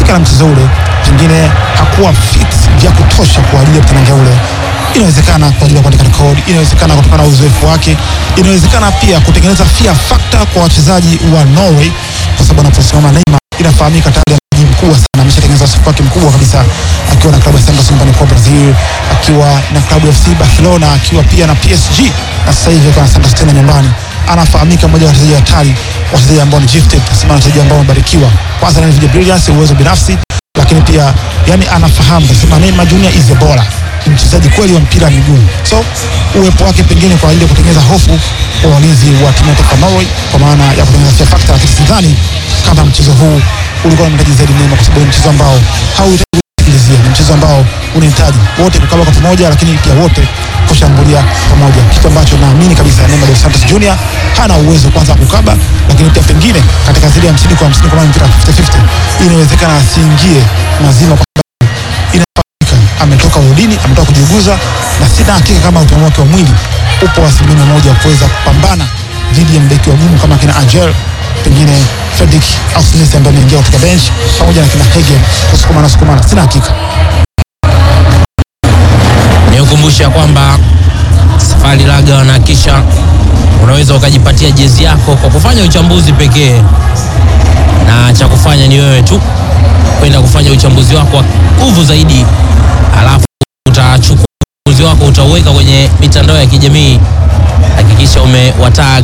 alifika na mchezo ule, pengine hakuwa fit vya kutosha kwa ajili ya mtanange ule. Inawezekana kwa ajili ya kuandika rekodi, inawezekana kutokana na uzoefu wake, inawezekana pia kutengeneza fear factor kwa wachezaji wa Norway, kwa sababu anaposimama Neymar inafahamika tayari ni mkubwa sana, ameshatengeneza uzoefu wake mkubwa kabisa akiwa na klabu ya Santos nyumbani kwa Brazil, akiwa na klabu ya FC Barcelona, akiwa pia na PSG na sasa hivi akiwa na Santos tena nyumbani. Anafahamika mmoja wa wachezaji hatari, wachezaji ambao ni gifted, nasema wachezaji ambao wamebarikiwa, kwanza na individual brilliance, uwezo binafsi, lakini pia yani anafahamu, nasema Neymar Junior is a baller ni mchezaji kweli wa mpira wa miguu, so uwepo wake pengine kwa ajili ya kutengeneza hofu kwa walinzi wa timu ya taifa Norway, kwa maana ya kutengeneza fear factor, lakini sidhani kama mchezo huu ulikuwa unahitaji zaidi Neymar, kwa sababu ni mchezo ambao hauhitaji kusikilizia, ni mchezo ambao unahitaji wote kukaba kwa pamoja, lakini pia wote kushambulia pamoja, kitu ambacho naamini kabisa Neymar dos Santos Junior hana uwezo kwanza wa kukaba, lakini pia pengine katika zile hamsini kwa hamsini, kwa maana mpira 50-50 inawezekana asiingie mazima kwa inafahamika ametoka udini, ametoka kujiuguza, na sina hakika kama utamu wake wa mwili upo asilimia moja wa kuweza kupambana dhidi ya mbeki wa gumu kama kina Angel, pengine Fredrick au Smith ambaye ameingia katika bench pamoja na kina Hege kusukumana sukumana, sina hakika. Nikukumbusha kwamba Safari Laga wanahakisha unaweza ukajipatia jezi yako kwa kufanya uchambuzi pekee, na cha kufanya ni wewe tu kwenda kufanya uchambuzi wako wa nguvu zaidi, alafu utachukua uchambuzi wako utauweka kwenye mitandao ya kijamii. Hakikisha umewatag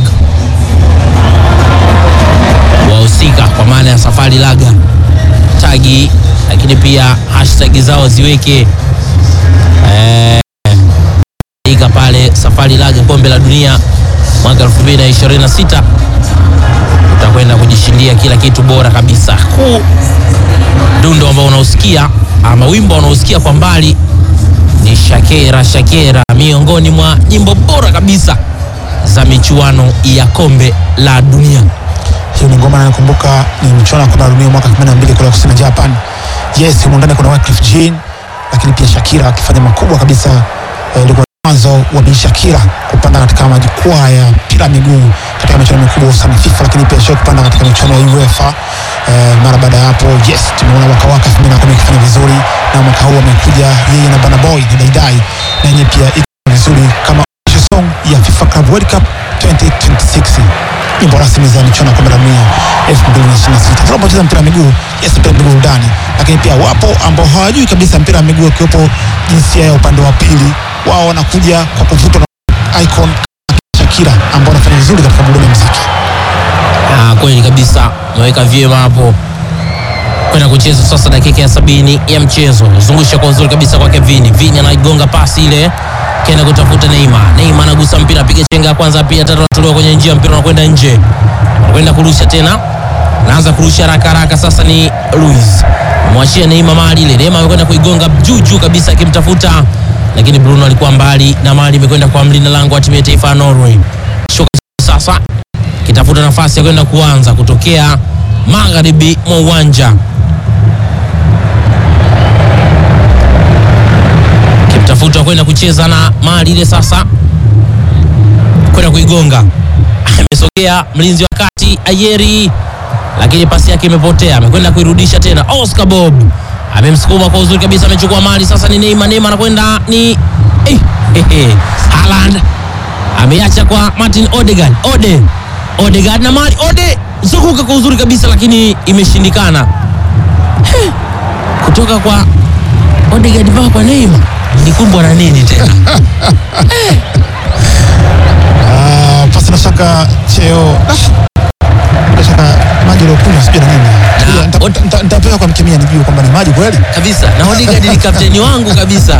wahusika kwa maana ya Safari Laga tagi, lakini pia hashtag zao ziweke eh, ika pale Safari Laga kombe la dunia mwaka 2026 utakwenda kujishindia kila kitu bora kabisa. Huu dundo ambao unaosikia ama wimbo unaosikia kwa mbali ni Shakera Shakera, miongoni mwa nyimbo bora kabisa za michuano ya kombe la dunia. Hiyo ni ngoma nakumbuka, ni mchuano wa kombe la dunia mwaka 82 kule kusini Japan. Yes, humo ndani kuna Wyclef Jean, lakini pia Shakira akifanya makubwa kabisa. Eh, Ilikuwa mwanzo wa Bi Shakira kupanda katika majukwaa ya mpira wa miguu katika michuano mikubwa sana FIFA, lakini pia sio kupanda katika michuano ya UEFA. Eh, mara baada ya hapo, yes, tumeona waka waka 2010 ikifanya vizuri, na mwaka huu amekuja yeye na Burna Boy na Daidai, na yenyewe pia iko vizuri kama official song ya FIFA Club World Cup 2026 nyimbo rasmi za michuano ya kombe la dunia 2026. Tunapocheza mpira wa miguu, yes, mpira wa miguu burudani, lakini pia wapo ambao hawajui kabisa mpira wa miguu, ikiwepo jinsia ya upande wa pili, wao wanakuja kwa kuvutwa na icon Shakira ambao wanafanya vizuri katika burudani ya muziki. Ah, kweli kabisa, umeweka vyema hapo kwenda kucheza sasa. Dakika ya sabini ya mchezo, zungusha kwa uzuri kabisa kwake Vini. Vini anaigonga pasi ile, kenda kutafuta Neymar. Neymar anagusa mpira, piga chenga ya kwanza, pia tatu, anatolewa kwenye njia, mpira unakwenda nje, anakwenda kurusha tena, anaanza kurusha haraka haraka. Sasa ni Luis mwachia Neymar mali ile, Neymar amekwenda kuigonga juu juu kabisa, akimtafuta lakini Bruno alikuwa mbali na mali imekwenda kwa mlinda lango wa timu ya taifa ya Norway. Shuka sasa kitafuta nafasi ya kwenda kuanza kutokea magharibi mwa uwanja, kimtafuta kwenda kucheza na mali ile, sasa kwenda kuigonga, amesogea mlinzi wa kati Ayeri, lakini pasi yake imepotea, amekwenda kuirudisha tena. Oscar Bob amemsukuma kwa uzuri kabisa, amechukua mali sasa. Ni Neymar, Neymar anakwenda ni eh, eh, eh. Haaland ameacha kwa Martin Odegaard, Ode Odegaard na mali Ode zunguka kwa uzuri kabisa, lakini imeshindikana He, kutoka kwa Odegaard mpaka kwa Neymar nikumbwa na nini tena? Ah, pasi na shaka cheo ah, bila shaka maji uliokunywa sijui na nini. Na- Nita- nita- nita- Nitapewa kwa mkemia nijue kwamba ni maji kweli. kabisa na Odegaard ni kapteni wangu kabisa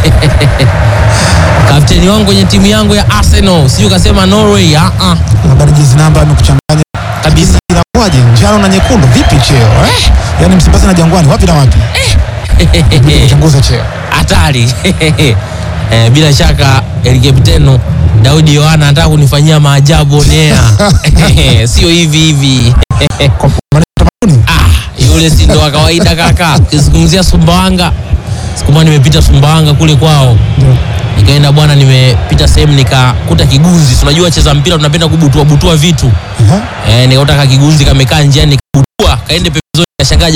kapteni wangu kwenye timu yangu ya Arsenal, sijui ukasema Norway. Ah, ah, Habari jezi namba amekuchanganya kabisa inakuwaje? Njano na nyekundu vipi cheo eh? Yaani Msimbazi na Jangwani wapi na wapi? Kuchunguza cheo. hatari eh, bila shaka el kapteno Daudi Yohana anataka kunifanyia maajabu onea sio hivi hivi Kwa maana tamaduni ah, yule si ndo wa kawaida kaka. Ukizungumzia Sumbawanga, siku moja nimepita Sumbawanga kule kwao, nikaenda bwana, nimepita sehemu nikakuta kigunzi. Si unajua cheza mpira tunapenda kubutua butua vitu Aha. eh, nikakuta ka kigunzi kamekaa njiani, nikabutua kaende pembezoni, kashangaa